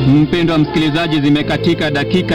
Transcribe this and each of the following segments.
Mpendwa msikilizaji, zimekatika dakika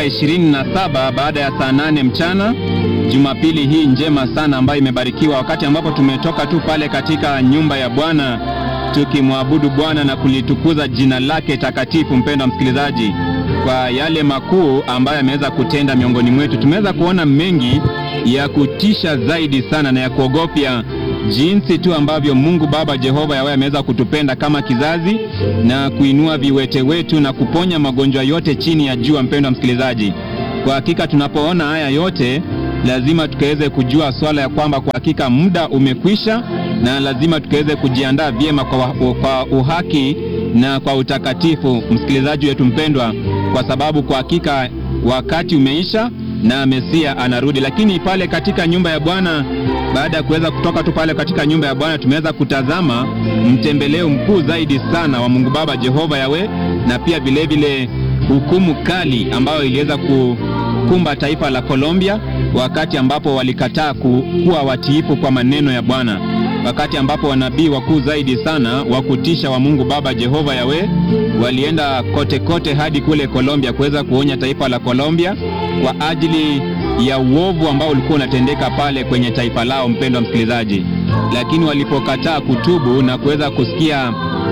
27 baada ya saa nane mchana Jumapili hii njema sana ambayo imebarikiwa, wakati ambapo tumetoka tu pale katika nyumba ya Bwana tukimwabudu Bwana na kulitukuza jina lake takatifu. Mpendwa msikilizaji, kwa yale makuu ambayo ameweza kutenda miongoni mwetu, tumeweza kuona mengi ya kutisha zaidi sana na ya kuogopya jinsi tu ambavyo Mungu Baba Jehova Yawe ameweza kutupenda kama kizazi na kuinua viwete wetu na kuponya magonjwa yote chini ya jua. Mpendwa msikilizaji, kwa hakika tunapoona haya yote lazima tukaweze kujua swala ya kwamba kwa hakika muda umekwisha, na lazima tukaweze kujiandaa vyema kwa, kwa uhaki na kwa utakatifu, msikilizaji wetu mpendwa, kwa sababu kwa hakika wakati umeisha na Mesia anarudi. Lakini pale katika nyumba ya Bwana, baada ya kuweza kutoka tu pale katika nyumba ya Bwana, tumeweza kutazama mtembeleo mkuu zaidi sana wa Mungu Baba Jehova Yawe, na pia vilevile hukumu kali ambayo iliweza kukumba taifa la Colombia wakati ambapo walikataa kuwa watiifu kwa maneno ya Bwana, wakati ambapo wanabii wakuu zaidi sana wa kutisha wa Mungu Baba Jehova Yawe walienda kote kote hadi kule Colombia kuweza kuonya taifa la Colombia kwa ajili ya uovu ambao ulikuwa unatendeka pale kwenye taifa lao, mpendwa msikilizaji. Lakini walipokataa kutubu na kuweza kusikia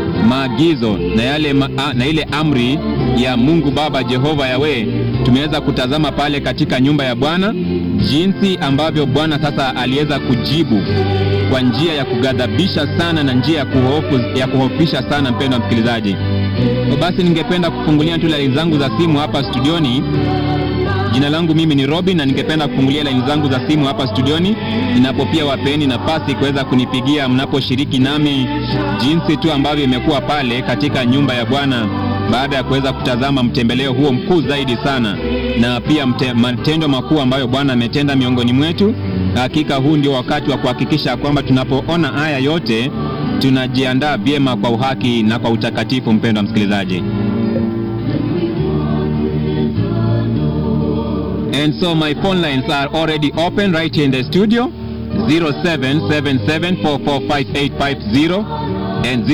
maagizo na yale ma, na ile amri ya Mungu Baba Jehova Yawe, tumeweza kutazama pale katika nyumba ya Bwana jinsi ambavyo Bwana sasa aliweza kujibu kwa njia ya kughadhabisha sana na njia ya, kuhofu, ya kuhofisha sana, mpendwa msikilizaji. Basi ningependa kufungulia tu laini zangu za simu hapa studioni. Jina langu mimi ni Robin na ningependa kufungulia laini zangu za simu hapa studioni, ninapopia wapeni nafasi kuweza kunipigia mnaposhiriki nami jinsi tu ambavyo imekuwa pale katika nyumba ya Bwana baada ya kuweza kutazama mtembeleo huo mkuu zaidi sana, na pia mte, matendo makuu ambayo Bwana ametenda miongoni mwetu. Hakika huu ndio wakati wa kuhakikisha kwamba tunapoona haya yote tunajiandaa vyema kwa uhaki na kwa utakatifu. Mpendwa msikilizaji, and so my phone lines are already open right here in the studio 0777445850 and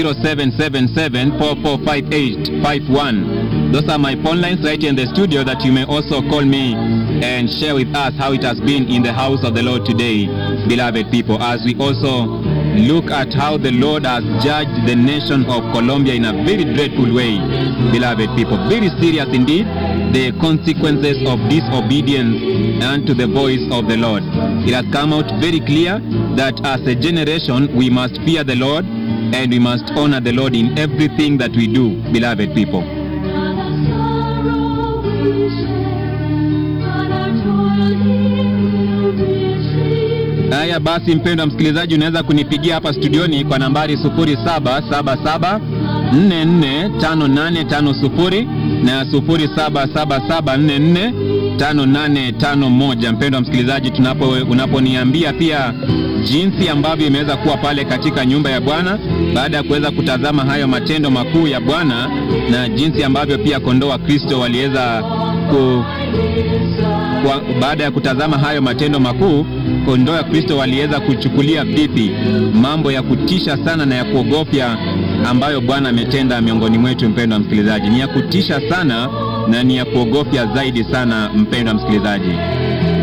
0777445851. Those are my phone lines right here in the studio that you may also call me and share with us how it has been in the house of the Lord today, beloved people, as we also look at how the Lord has judged the nation of Colombia in a very dreadful way, beloved people. Very serious indeed, the consequences of disobedience unto the voice of the Lord. It has come out very clear that as a generation we must fear the Lord and we must honor the Lord in everything that we do, beloved people. Haya basi, mpendwa msikilizaji, unaweza kunipigia hapa studioni kwa nambari 0777 445850 na 077744 5851. Mpendwa msikilizaji, tunapo unaponiambia pia jinsi ambavyo imeweza kuwa pale katika nyumba ya Bwana baada ya kuweza kutazama hayo matendo makuu ya Bwana na jinsi ambavyo pia kondoo wa Kristo waliweza ku kwa, baada ya kutazama hayo matendo makuu kondoo ya Kristo waliweza kuchukulia vipi mambo ya kutisha sana na ya kuogofya ambayo Bwana ametenda miongoni mwetu. Mpendwa msikilizaji, ni ya kutisha sana na ni ya kuogofya zaidi sana, mpendwa msikilizaji.